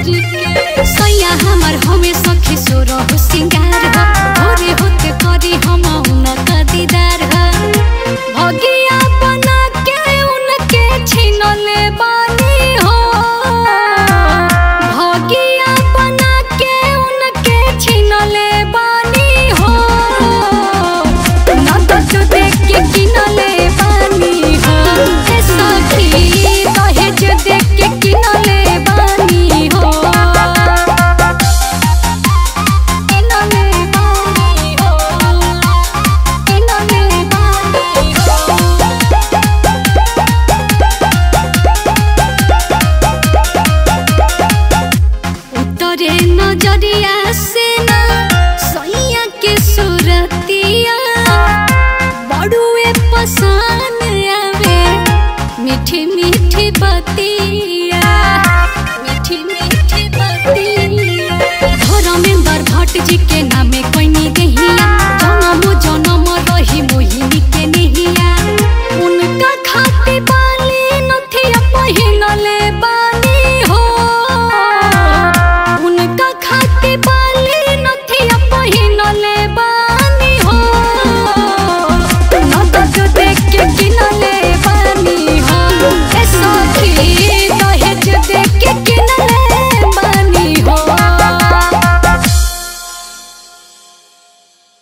जोरी के सैया हमर हमें सखी सोरह सिंगार ह भोरे होते करी हम उनका दीदार ह भगिया बना के उनके छीनले बानी हो भगिया बना के उनके छीनले बानी हो नदत देख के किनले बानी हो ए सखी दहेज देख के किनले बानी हो किनले बानी हो किनले बानी हो उतरे नजरिया से